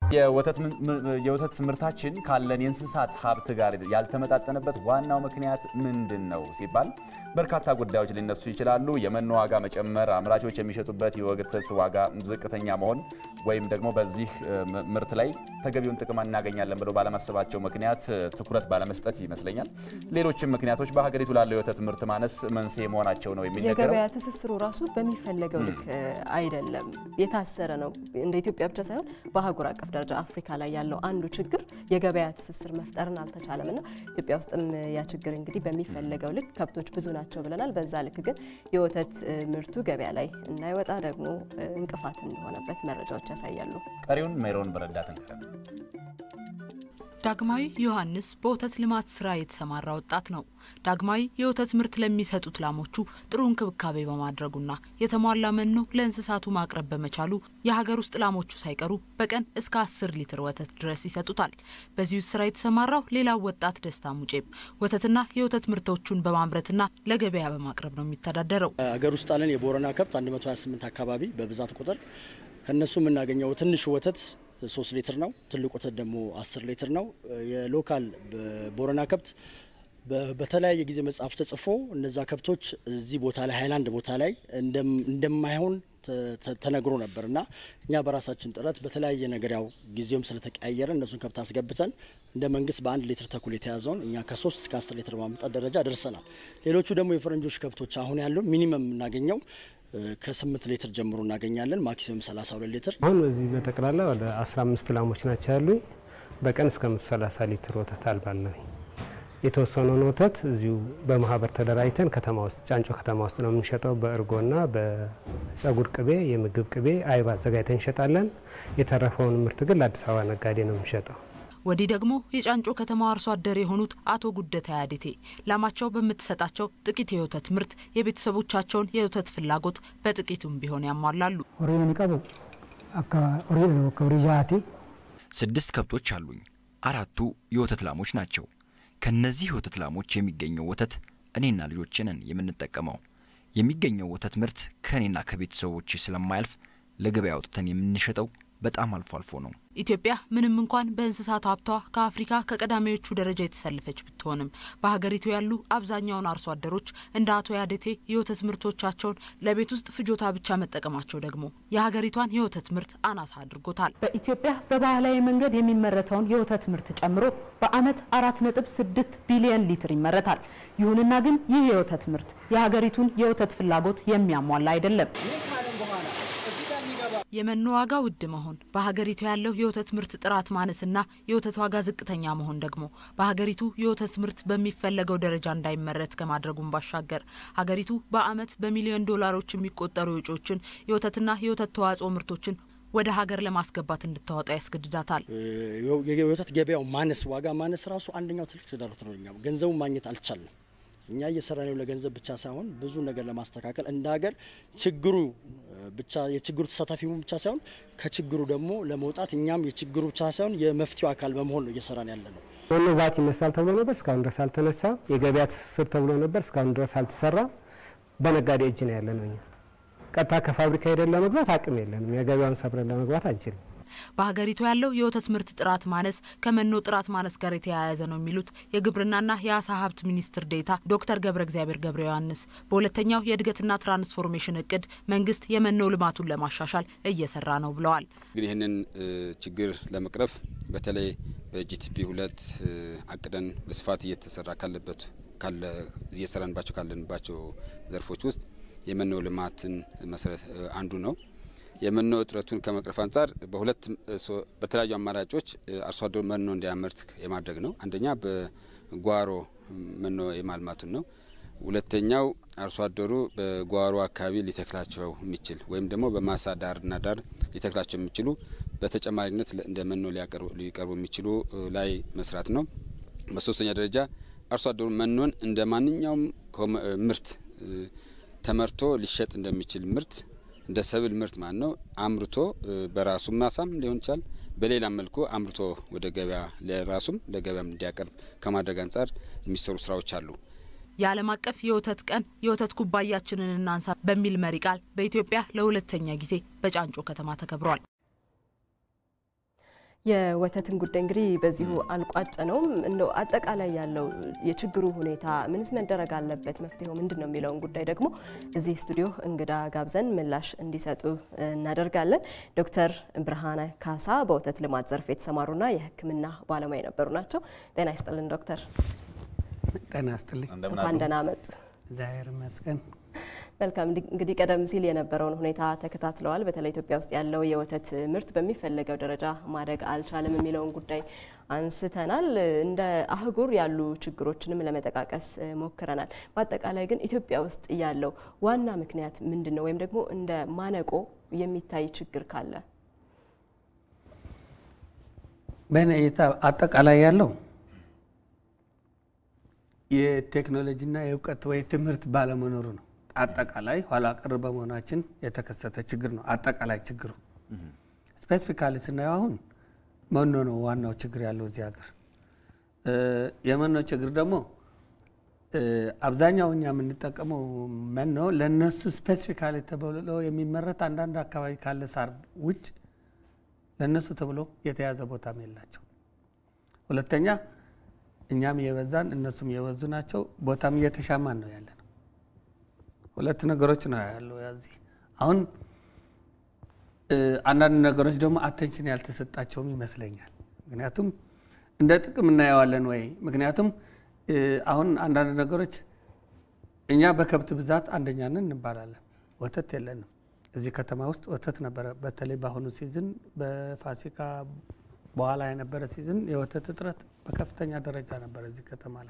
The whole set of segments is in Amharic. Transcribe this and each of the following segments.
የወተት ምርታችን ካለን የእንስሳት ሀብት ጋር ያልተመጣጠነበት ዋናው ምክንያት ምንድን ነው ሲባል በርካታ ጉዳዮች ሊነሱ ይችላሉ። የመኖ ዋጋ መጨመር፣ አምራቾች የሚሸጡበት የወተት ዋጋ ዝቅተኛ መሆን ወይም ደግሞ በዚህ ምርት ላይ ተገቢውን ጥቅም እናገኛለን ብሎ ባለማሰባቸው ምክንያት ትኩረት ባለመስጠት ይመስለኛል። ሌሎችም ምክንያቶች በሀገሪቱ ላለው የወተት ምርት ማነስ መንስኤ መሆናቸው ነው የሚነገረው። የገበያ ትስስሩ ራሱ በሚፈለገው ልክ አይደለም፣ የታሰረ ነው። እንደ ኢትዮጵያ ብቻ ሳይሆን በአህጉር አቀፍ ደረጃ አፍሪካ ላይ ያለው አንዱ ችግር የገበያ ትስስር መፍጠርን አልተቻለም እና ኢትዮጵያ ውስጥም ያ ችግር እንግዲህ በሚፈለገው ልክ ከብቶች ብዙ ናቸው ብለናል። በዛ ልክ ግን የወተት ምርቱ ገበያ ላይ እንዳይወጣ ደግሞ እንቅፋት እንደሆነበት መረጃዎች ያሳያሉ። ቀሪውን ሜሮን በረዳት እንቀረብ። ዳግማዊ ዮሐንስ በወተት ልማት ስራ የተሰማራ ወጣት ነው። ዳግማዊ የወተት ምርት ለሚሰጡት ላሞቹ ጥሩ እንክብካቤ በማድረጉና የተሟላ መኖ ለእንስሳቱ ማቅረብ በመቻሉ የሀገር ውስጥ ላሞቹ ሳይቀሩ በቀን እስከ አስር ሊትር ወተት ድረስ ይሰጡታል። በዚህ ስራ የተሰማራው ሌላው ወጣት ደስታ ሙጬም ወተትና የወተት ምርቶቹን በማምረትና ለገበያ በማቅረብ ነው የሚተዳደረው። ሀገር ውስጥ አለን የቦረና ከብት 128 አካባቢ በብዛት ቁጥር ከነሱ የምናገኘው ትንሹ ወተት ሶስት ሊትር ነው። ትልቅ ወተት ደግሞ አስር ሊትር ነው። የሎካል ቦረና ከብት በተለያየ ጊዜ መጽሐፍ ተጽፎ እነዛ ከብቶች እዚህ ቦታ ላይ ሀይላንድ ቦታ ላይ እንደማይሆን ተነግሮ ነበር እና እኛ በራሳችን ጥረት በተለያየ ነገር ያው ጊዜውም ስለተቀያየረ እነሱን ከብት አስገብተን እንደ መንግስት በአንድ ሊትር ተኩል የተያዘውን እኛ ከሶስት እስከ አስር ሊትር ማምጣት ደረጃ ደርሰናል። ሌሎቹ ደግሞ የፈረንጆች ከብቶች አሁን ያለው ሚኒመም የምናገኘው ከስምንት ሊትር ጀምሮ እናገኛለን። ማክሲመም 32 ሊትር። አሁን በዚህ በጠቅላላ ወደ 15 ላሞች ናቸው ያሉኝ። በቀን እስከ 130 ሊትር ወተት አልባለሁ። የተወሰነውን ወተት እዚሁ በማህበር ተደራጅተን ከተማ ውስጥ ጫንጮ ከተማ ውስጥ ነው የምንሸጠው። በእርጎና በጸጉር ቅቤ፣ የምግብ ቅቤ፣ አይብ አዘጋጅተን እንሸጣለን። የተረፈውን ምርት ግን ለአዲስ አበባ ነጋዴ ነው የምንሸጠው። ወዲህ ደግሞ የጫንጮ ከተማ አርሶ አደር የሆኑት አቶ ጉደታ ያዴቴ ላማቸው በምትሰጣቸው ጥቂት የወተት ምርት የቤተሰቦቻቸውን የወተት ፍላጎት በጥቂቱም ቢሆን ያሟላሉ። ስድስት ከብቶች አሉኝ። አራቱ የወተት ላሞች ናቸው። ከነዚህ የወተት ላሞች የሚገኘው ወተት እኔና ልጆቼ ነን የምንጠቀመው። የሚገኘው ወተት ምርት ከእኔና ከቤተሰቦች ስለማያልፍ ለገበያ አውጥተን የምንሸጠው በጣም አልፎ አልፎ ነው። ኢትዮጵያ ምንም እንኳን በእንስሳት ሀብቷ ከአፍሪካ ከቀዳሚዎቹ ደረጃ የተሰለፈች ብትሆንም በሀገሪቱ ያሉ አብዛኛውን አርሶ አደሮች እንደ አቶ ያደቴ የወተት ምርቶቻቸውን ለቤት ውስጥ ፍጆታ ብቻ መጠቀማቸው ደግሞ የሀገሪቷን የወተት ምርት አናሳ አድርጎታል። በኢትዮጵያ በባህላዊ መንገድ የሚመረተውን የወተት ምርት ጨምሮ በዓመት አራት ነጥብ ስድስት ቢሊዮን ሊትር ይመረታል። ይሁንና ግን ይህ የወተት ምርት የሀገሪቱን የወተት ፍላጎት የሚያሟላ አይደለም። የመኖ ዋጋ ውድ መሆን፣ በሀገሪቱ ያለው የወተት ምርት ጥራት ማነስና የወተት ዋጋ ዝቅተኛ መሆን ደግሞ በሀገሪቱ የወተት ምርት በሚፈለገው ደረጃ እንዳይመረት ከማድረጉም ባሻገር ሀገሪቱ በዓመት በሚሊዮን ዶላሮች የሚቆጠሩ ወጪዎችን የወተትና የወተት ተዋጽኦ ምርቶችን ወደ ሀገር ለማስገባት እንድታወጣ ያስገድዳታል። የወተት ገበያው ማነስ፣ ዋጋ ማነስ ራሱ አንደኛው ትልቅ ተዳሮት ነው። እኛ ገንዘቡ ማግኘት አልቻለም። እኛ እየሰራ ነው ለገንዘብ ብቻ ሳይሆን ብዙ ነገር ለማስተካከል እንደ ሀገር ችግሩ ብቻ የችግሩ ተሳታፊ ብቻ ሳይሆን ከችግሩ ደግሞ ለመውጣት እኛም የችግሩ ብቻ ሳይሆን የመፍትሄው አካል በመሆን ነው እየሰራን ያለ ነው። መኖ ባት ይነሳል ተብሎ ነበር፣ እስካሁን ድረስ አልተነሳ። የገበያ ትስስር ተብሎ ነበር፣ እስካሁን ድረስ አልተሰራ። በነጋዴ እጅ ነው ያለ ነው። እኛ ቀጥታ ከፋብሪካ ሄደን ለመግዛት አቅም የለንም። የገበያውን ሰብረን ለመግባት አንችልም። በሀገሪቱ ያለው የወተት ምርት ጥራት ማነስ ከመኖ ጥራት ማነስ ጋር የተያያዘ ነው የሚሉት የግብርናና የአሳ ሀብት ሚኒስትር ዴኤታ ዶክተር ገብረ እግዚአብሔር ገብረ ዮሐንስ በሁለተኛው የእድገትና ትራንስፎርሜሽን እቅድ መንግስት የመኖ ልማቱን ለማሻሻል እየሰራ ነው ብለዋል። እንግዲህ ይህንን ችግር ለመቅረፍ በተለይ በጂቲፒ ሁለት አቅደን በስፋት እየተሰራ ካለበት ካለ እየሰራንባቸው ካለንባቸው ዘርፎች ውስጥ የመኖ ልማትን መሰረት አንዱ ነው። የመኖ እጥረቱን ከመቅረፍ አንጻር በሁለት በተለያዩ አማራጮች አርሶ አደሩ መኖ እንዲያመርት የማድረግ ነው። አንደኛ በጓሮ መኖ የማልማቱን ነው። ሁለተኛው አርሶ አደሩ በጓሮ አካባቢ ሊተክላቸው የሚችል ወይም ደግሞ በማሳ ዳርና ዳር ሊተክላቸው የሚችሉ በተጨማሪነት እንደ መኖ ሊቀርቡ የሚችሉ ላይ መስራት ነው። በሶስተኛ ደረጃ አርሶ አደሩ መኖን እንደ ማንኛውም ምርት ተመርቶ ሊሸጥ እንደሚችል ምርት እንደ ሰብል ምርት ማለት ነው አምርቶ በራሱ ማሳም ሊሆን ይችላል። በሌላም መልኩ አምርቶ ወደ ገበያ ለራሱም ለገበያም እንዲያቀርብ ከማድረግ አንጻር የሚሰሩ ስራዎች አሉ። የዓለም አቀፍ የወተት ቀን የወተት ኩባያችንን እናንሳ በሚል መሪ ቃል በኢትዮጵያ ለሁለተኛ ጊዜ በጫንጮ ከተማ ተከብሯል። የወተትን ጉዳይ እንግዲህ በዚሁ አልቋጭ ነውም። እንደው አጠቃላይ ያለው የችግሩ ሁኔታ ምንስ መደረግ አለበት፣ መፍትሄው ምንድን ነው የሚለውን ጉዳይ ደግሞ እዚህ ስቱዲዮ እንግዳ ጋብዘን ምላሽ እንዲሰጡ እናደርጋለን። ዶክተር ብርሃነ ካሳ በወተት ልማት ዘርፍ የተሰማሩና የሕክምና ባለሙያ የነበሩ ናቸው። ጤና ይስጥልን ዶክተር። ጤና ይስጥልኝ። እንኳን ደህና መጡ። እግዚአብሔር ይመስገን። መልካም እንግዲህ ቀደም ሲል የነበረውን ሁኔታ ተከታትለዋል። በተለይ ኢትዮጵያ ውስጥ ያለው የወተት ምርት በሚፈለገው ደረጃ ማደግ አልቻለም የሚለውን ጉዳይ አንስተናል። እንደ አህጉር ያሉ ችግሮችንም ለመጠቃቀስ ሞክረናል። በአጠቃላይ ግን ኢትዮጵያ ውስጥ ያለው ዋና ምክንያት ምንድን ነው? ወይም ደግሞ እንደ ማነቆ የሚታይ ችግር ካለ በእኔ እይታ አጠቃላይ ያለው የቴክኖሎጂና የእውቀት ወይ ትምህርት ባለመኖሩ ነው። አጠቃላይ ኋላ ቀር በመሆናችን የተከሰተ ችግር ነው። አጠቃላይ ችግሩ ስፔሲፊካሊ ስናየው አሁን መኖ ነው ዋናው ችግር ያለው እዚህ ሀገር። የመኖ ችግር ደግሞ አብዛኛው እኛ የምንጠቀመው መኖ ለእነሱ ስፔሲፊካሊ ተብሎ የሚመረት አንዳንድ አካባቢ ካለ ሳር ውጭ ለእነሱ ተብሎ የተያዘ ቦታም የላቸው። ሁለተኛ እኛም እየበዛን እነሱም እየበዙ ናቸው። ቦታም እየተሻማን ነው ያለ ነው። ሁለት ነገሮች ነው ያለው ያዚህ አሁን አንዳንድ ነገሮች ደግሞ አቴንሽን ያልተሰጣቸውም ይመስለኛል። ምክንያቱም እንደ ጥቅም እናየዋለን ወይ? ምክንያቱም አሁን አንዳንድ ነገሮች እኛ በከብት ብዛት አንደኛ ነን እንባላለን። ወተት የለንም። እዚህ ከተማ ውስጥ ወተት ነበረ። በተለይ በአሁኑ ሲዝን በፋሲካ በኋላ የነበረ ሲዝን የወተት እጥረት በከፍተኛ ደረጃ ነበረ እዚህ ከተማ ላይ።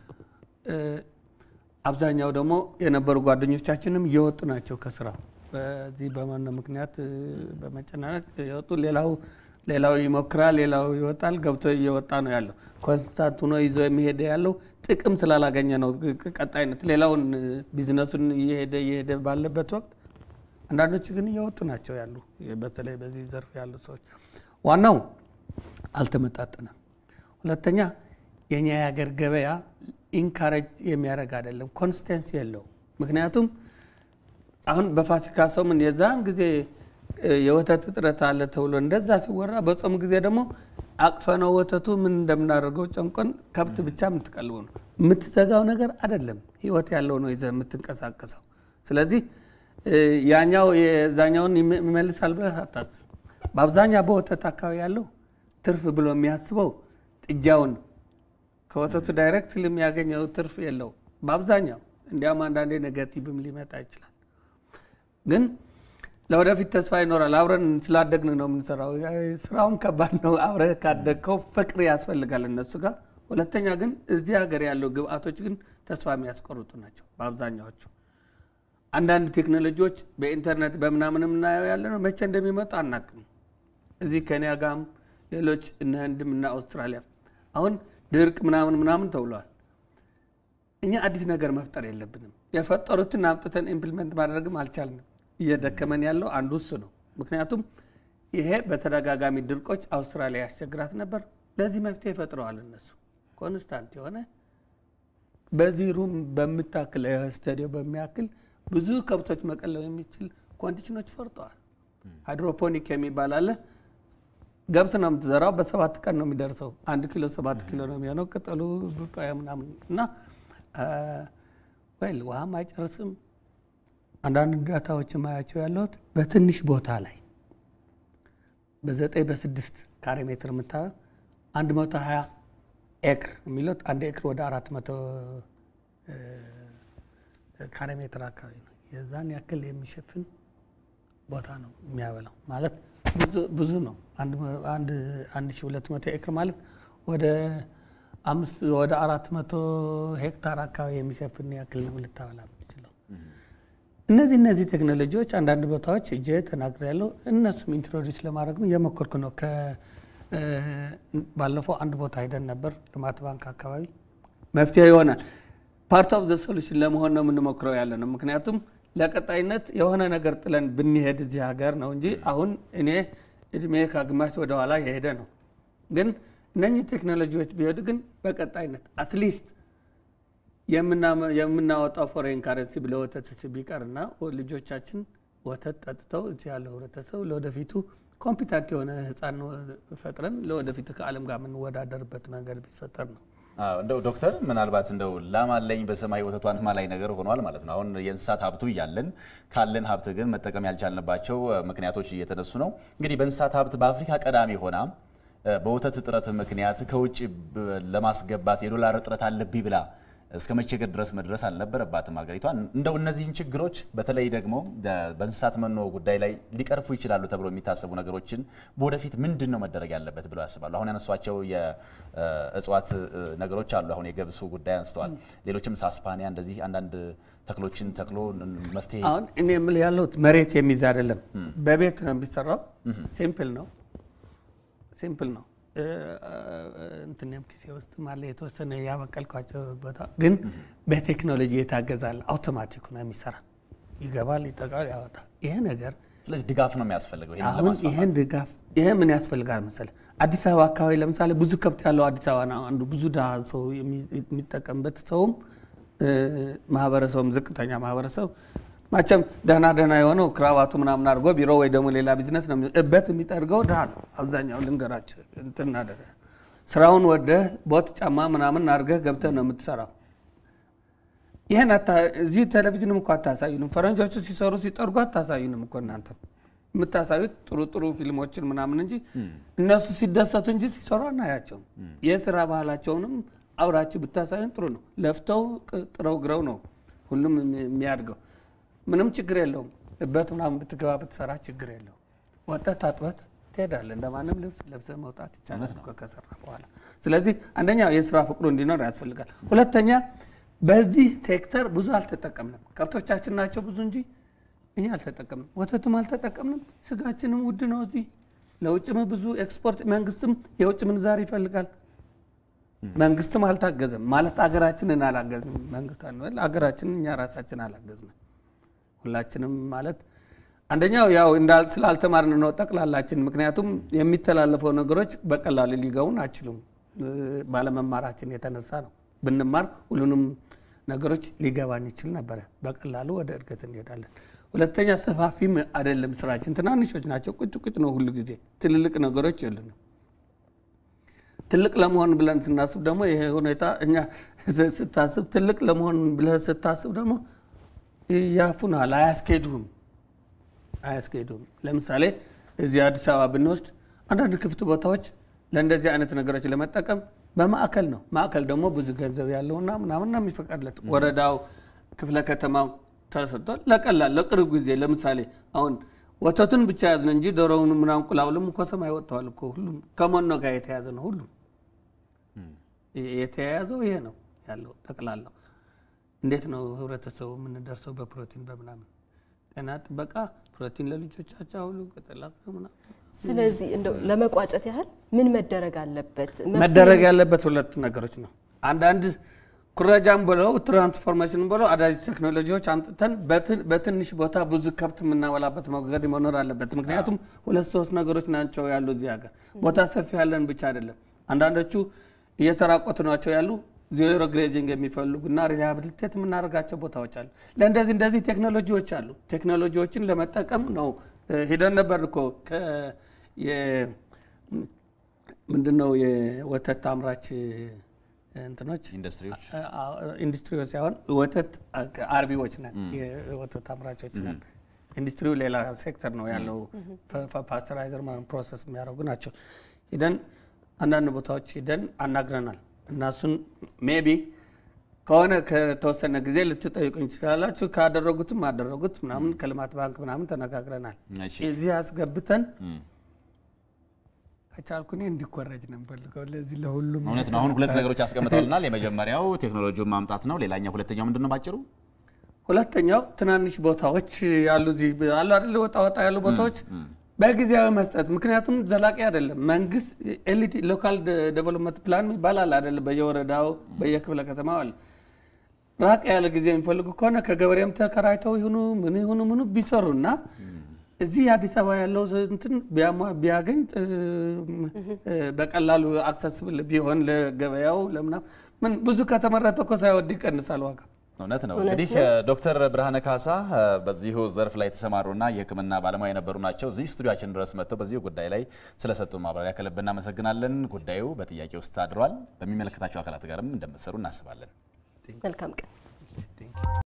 አብዛኛው ደግሞ የነበሩ ጓደኞቻችንም እየወጡ ናቸው ከስራው በዚህ በመኖ ምክንያት በመጨናነቅ የወጡ ሌላው ሌላው ይሞክራል፣ ሌላው ይወጣል። ገብቶ እየወጣ ነው ያለው። ኮንስታንት ሆኖ ይዞ የሚሄደ ያለው ጥቅም ስላላገኘ ነው። ቀጣይነት ሌላውን ቢዝነሱን እየሄደ እየሄደ ባለበት ወቅት አንዳንዶች ግን እየወጡ ናቸው ያሉ በተለይ በዚህ ዘርፍ ያሉ ሰዎች ዋናው አልተመጣጠነም። ሁለተኛ የኛ የሀገር ገበያ ኢንካሬጅ የሚያደርግ አይደለም፣ ኮንስቴንሲ የለውም። ምክንያቱም አሁን በፋሲካ ሰሙን የዛን ጊዜ የወተት እጥረት አለ ተብሎ እንደዛ ሲወራ፣ በጾም ጊዜ ደግሞ አቅፈነው ወተቱ ምን እንደምናደርገው ጨንቆን ከብት ብቻ የምትቀልቡ ነው። የምትዘጋው ነገር አይደለም፣ ህይወት ያለው ነው ይዘህ የምትንቀሳቀሰው። ስለዚህ ያኛው የዛኛውን ይመልሳል ብለህ አታስብ። በአብዛኛው በወተት አካባቢ ያለው ትርፍ ብሎ የሚያስበው ጥጃውን ነው። ከወተቱ ዳይሬክት የሚያገኘው ትርፍ የለው በአብዛኛው። እንዲያም አንዳንዴ ኔጋቲቭም ሊመጣ ይችላል። ግን ለወደፊት ተስፋ ይኖራል። አብረን ስላደግን ነው የምንሰራው። ስራውም ከባድ ነው። አብረህ ካደግከው ፍቅር ያስፈልጋል እነሱ ጋር። ሁለተኛ ግን እዚህ ሀገር ያለው ግብአቶች ግን ተስፋ የሚያስቆርጡ ናቸው በአብዛኛዎቹ። አንዳንድ ቴክኖሎጂዎች በኢንተርኔት በምናምን የምናየው ያለ ነው መቼ እንደሚመጡ አናቅም። እዚህ ከኒያ ጋም ሌሎች እነ ህንድም እና አውስትራሊያ አሁን ድርቅ ምናምን ምናምን ተብለዋል። እኛ አዲስ ነገር መፍጠር የለብንም። የፈጠሩትን አምጥተን ኢምፕሊመንት ማድረግም አልቻልንም። እየደከመን ያለው አንዱ እሱ ነው። ምክንያቱም ይሄ በተደጋጋሚ ድርቆች አውስትራሊያ ያስቸግራት ነበር። ለዚህ መፍትሄ ፈጥረዋል እነሱ ኮንስታንት የሆነ በዚህ ሩም በምታክል ስታዲዮ በሚያክል ብዙ ከብቶች መቀለብ የሚችል ኮንዲሽኖች ፈርጠዋል። ሃይድሮፖኒክ የሚባል አለ። ገብት ነው የምትዘራው። በሰባት ቀን ነው የሚደርሰው። አንድ ኪሎ ሰባት ኪሎ ነው የሚሆነው ቅጠሉ ቡቃያ ምናምን እና ወይል ውሃም አይጨርስም። አንዳንድ ዳታዎች ማያቸው ያለሁት በትንሽ ቦታ ላይ በዘጠኝ በስድስት ካሬ ሜትር የምታየው አንድ መቶ ሀያ ኤክር የሚሉት አንድ ኤክር ወደ አራት መቶ ካሬ ሜትር አካባቢ ነው። የዛን ያክል የሚሸፍን ቦታ ነው የሚያበላው ማለት ብዙ ነው። አንድ ሺ ሁለት መቶ ኤክር ማለት ወደ አምስት ወደ አራት መቶ ሄክታር አካባቢ የሚሸፍን ያክል ነው ልታበላ የምትችለው። እነዚህ እነዚህ ቴክኖሎጂዎች አንዳንድ ቦታዎች እጄ ተናግሬ ያለው እነሱም ኢንትሮዲስ ለማድረግ ነው እየሞከርኩ ነው። ባለፈው አንድ ቦታ ሄደን ነበር ልማት ባንክ አካባቢ መፍትሄ ይሆናል። ፓርት ኦፍ ዘ ሶሉሽን ለመሆን ነው የምንሞክረው ያለ ነው። ምክንያቱም ለቀጣይነት የሆነ ነገር ጥለን ብንሄድ እዚህ ሀገር ነው እንጂ አሁን እኔ እድሜ ከግማሽ ወደ ኋላ የሄደ ነው። ግን እነኚህ ቴክኖሎጂዎች ቢሄዱ ግን በቀጣይነት አትሊስት የምናወጣው ፎሬን ካረንሲ ለወተት ቢቀርና ልጆቻችን ወተት ጠጥተው እዚህ ያለው ህብረተሰብ ለወደፊቱ ኮምፒታንት የሆነ ህፃን ፈጥረን ለወደፊት ከዓለም ጋር የምንወዳደርበት ነገር ቢፈጠር ነው። አዎ እንደው ዶክተር ምናልባት እንደው ላም አለኝ በሰማይ ወተቷን ማላይ ነገር ሆኗል ማለት ነው። አሁን የእንስሳት ሀብቱ እያለን ካለን ሀብት ግን መጠቀም ያልቻልንባቸው ምክንያቶች እየተነሱ ነው። እንግዲህ በእንስሳት ሀብት በአፍሪካ ቀዳሚ ሆና በወተት እጥረት ምክንያት ከውጭ ለማስገባት የዶላር እጥረት አለብኝ ብላ እስከ መቸገር ድረስ መድረስ አልነበረባትም ሀገሪቷ። እንደው እነዚህን ችግሮች በተለይ ደግሞ በእንስሳት መኖ ጉዳይ ላይ ሊቀርፉ ይችላሉ ተብሎ የሚታሰቡ ነገሮችን በወደፊት ምንድን ነው መደረግ ያለበት ብለው ያስባሉ? አሁን ያነሷቸው የእጽዋት ነገሮች አሉ። አሁን የገብሱ ጉዳይ አንስተዋል። ሌሎችም ሳስፓኒያ እንደዚህ አንዳንድ ተክሎችን ተክሎ መፍትሄ አሁን እኔ የምልህ ያለሁት መሬት የሚይዝ አይደለም፣ በቤት ነው የሚሰራው። ሲምፕል ነው፣ ሲምፕል ነው። እንትንም ኪሴ ውስጥ ማለ የተወሰነ ያበቀልኳቸው ቦታ ግን በቴክኖሎጂ የታገዛል። አውቶማቲክ ነው የሚሰራ ይገባል፣ ይጠቃል፣ ያወጣል። ይሄ ነገር ስለዚህ ድጋፍ ነው የሚያስፈልገው። ይሄንን አሁን ለማስፋፋት። ይህን ድጋፍ ይሄ ምን ያስፈልጋል መሰለህ? አዲስ አበባ አካባቢ ለምሳሌ ብዙ ከብት ያለው አዲስ አበባ ነው አንዱ ብዙ ድሃ ሰው የሚ- የሚጠቀምበት ሰውም እ፣ ማህበረሰቡም ዝቅተኛ ማህበረሰብ ማቸም ደህና ደህና የሆነው ክራባቱ ምናምን አድርጎ ቢሮ ወይ ደግሞ ሌላ ቢዝነስ ነው የሚ- እበት የሚጠርገው ድሃ ነው አብዛኛው። ልንገራቸው እንትን አደረገ ስራውን ወደህ ቦት ጫማ ምናምን አድርገህ ገብተህ ነው የምትሰራው። ይህን አታ- እዚህ ቴሌቪዥንም እኮ አታሳዩንም። ፈረንጆቹ ሲሰሩ ሲጠርጉ አታሳዩንም እኮ እናንተም የምታሳዩት ጥሩ ጥሩ ፊልሞችን ምናምን እንጂ እነሱ ሲደሰቱ እንጂ ሲሰሩ አናያቸውም። የስራ ባህላቸውንም አብራችሁ ብታሳዩን ጥሩ ነው። ለፍተው ቅ- ጥረው ግረው ነው ሁሉም የሚ- የሚያድገው። ምንም ችግር የለውም። እበት ምናምን ብትገባ ብትሰራ ችግር የለውም። ወጥተህ ታጥበት ትሄዳለህ። እንደማንም ልብስ ለብሰህ መውጣት ይቻላል እኮ ከሰራ በኋላ። ስለዚህ አንደኛ የስራ ፍቅሩ እንዲኖር ያስፈልጋል። ሁለተኛ በዚህ ሴክተር ብዙ አልተጠቀምንም። ከብቶቻችን ናቸው ብዙ እንጂ እኛ አልተጠቀምንም። ወተቱም አልተጠቀምንም። ስጋችንም ውድ ነው እዚህ ለውጭም ብዙ ኤክስፖርት መንግስትም የውጭ ምንዛሪ ይፈልጋል። መንግስትም አልታገዘም ማለት አገራችንን አላገዝንም። መንግስት አንበል አገራችንን እኛ ራሳችን አላገዝንም። ሁላችንም ማለት አንደኛው ያው እንዳል ስላልተማርን ነው ጠቅላላችን። ምክንያቱም የሚተላለፈው ነገሮች በቀላሉ ሊገቡን አይችሉም። እ፣ ባለመማራችን የተነሳ ነው። ብንማር ሁሉንም ነገሮች ሊገባን ይችል ነበረ። በቀላሉ ወደ እድገት እንሄዳለን። ሁለተኛ ሰፋፊም አይደለም ስራችን፣ ትናንሾች ናቸው። ቁጭ ቁጭ ነው ሁሉ ጊዜ ትልልቅ ነገሮች የሉንም። ትልቅ ለመሆን ብለን ስናስብ ደግሞ ይሄ ሁኔታ እኛ ስታስብ ትልቅ ለመሆን ብለህ ስታስብ ደግሞ ያፉናል፣ አያስኬዱህም አያስኬዱም። ለምሳሌ እዚህ አዲስ አበባ ብንወስድ አንዳንድ ክፍት ቦታዎች ለእንደዚህ አይነት ነገሮች ለመጠቀም በማዕከል ነው። ማዕከል ደግሞ ብዙ ገንዘብ ያለውና ምናምን ነው የሚፈቀድለት። ወረዳው፣ ክፍለ ከተማው ተሰጥቶ ለቀላል ለቅርብ ጊዜ ለምሳሌ አሁን ወተቱን ብቻ ያዝነ እንጂ ዶሮውን ምናምን እንቁላሉም እኮ ሰማይ ወጥተዋል እኮ ሁሉም ከመኖ ጋር የተያዘ ነው። ሁሉም የተያያዘው ይሄ ነው ያለው ጠቅላላው። እንዴት ነው ህብረተሰቡ የምንደርሰው? በፕሮቲን በምናምን ጤና ጥበቃ ፕሮቲን ለልጆቻቸው አሁሉ ቅጠላ ምናምን ስለዚህ እንደው ለመቋጨት ያህል ምን መደረግ አለበት? መደረግ ያለበት ሁለት ነገሮች ነው። አንዳንድ ኩረጃም ብለው ትራንስፎርሜሽን ብለው አዳዲስ ቴክኖሎጂዎች አምጥተን በትን- በትንሽ ቦታ ብዙ ከብት የምናበላበት መንገድ መኖር አለበት። ምክንያቱም ሁለት ሶስት ነገሮች ናቸው ያሉ እዚህ ሀገር ቦታ ሰፊ ያለን ብቻ አይደለም። አንዳንዶቹ እየተራቆቱ ናቸው ያሉ ዜሮ ግሬዚንግ የሚፈልጉና ሪሃብሊቴት የምናደርጋቸው ቦታዎች አሉ። ለእንደዚህ እንደዚህ ቴክኖሎጂዎች አሉ። ቴክኖሎጂዎችን ለመጠቀም ነው እ፣ ሂደን ነበር እኮ ከ- የ- ምንድነው የወተት አምራች እንትኖች ኢንዱስትሪዎች ኢንዱስትሪዎች ሳይሆን ወተት አርቢዎች ነን፣ የወተት አምራቾች ነን። ኢንዱስትሪው ሌላ ሴክተር ነው ያለው። ፓስተራይዘር ፕሮሰስ የሚያደርጉ ናቸው። ሂደን አንዳንድ ቦታዎች ሂደን አናግረናል። እናሱን ሜቢ ከሆነ ከተወሰነ ጊዜ ልትጠይቁኝ ትችላላችሁ። ካደረጉትም አደረጉት ምናምን ከልማት ባንክ ምናምን ተነጋግረናል። እሺ። እዚህ አስገብተን እም። ከቻልኩ እኔ እንዲኮረጅ ነው የምፈልገው ለዚህ ለሁሉም እውነት ነው። አሁን ሁለት ነገሮች ያስቀምጠውልናል። የመጀመሪያው ቴክኖሎጂውን ማምጣት ነው። ሌላኛው ሁለተኛው ምንድን ነው ባጭሩ? ሁለተኛው ትናንሽ ቦታዎች ያሉ እዚህ አሉ አይደል ወጣ ወጣ ያሉ ቦታዎች በጊዜያዊ መስጠት። ምክንያቱም ዘላቂ አይደለም። መንግስት ኤልዲ ሎካል ዴቨሎፕመንት ፕላን ይባላል አይደለም በየወረዳው በየክፍለ ከተማው አለ። ራቅ ያለ ጊዜ የሚፈልጉ ከሆነ ከገበሬም ተከራይተው ይሁኑ ምን ይሁኑ ምኑ ቢሰሩ እና እዚህ አዲስ አበባ ያለው እንትን ቢያሟ- ቢያገኝ እ፣ እ፣ በቀላሉ አክሰስብል ቢሆን ለገበያው ለምናምን ምን ብዙ ከተመረተ እኮ ሳይወድ ይቀንሳል ዋጋ እውነት ነው። እውነት እንግዲህ ነው። ዶክተር ብርሃነ ካሳ በዚሁ ዘርፍ ላይ የተሰማሩና የሕክምና ባለሙያ የነበሩ ናቸው። እዚህ ስቱዲያችን ድረስ መጥተው በዚሁ ጉዳይ ላይ ስለሰጡ ማብራሪያ ከልብ እናመሰግናለን። ጉዳዩ በጥያቄ ውስጥ አድሯል። በሚመለከታቸው አካላት ጋርም እንደምትሰሩ እናስባለን። መልካም ቀን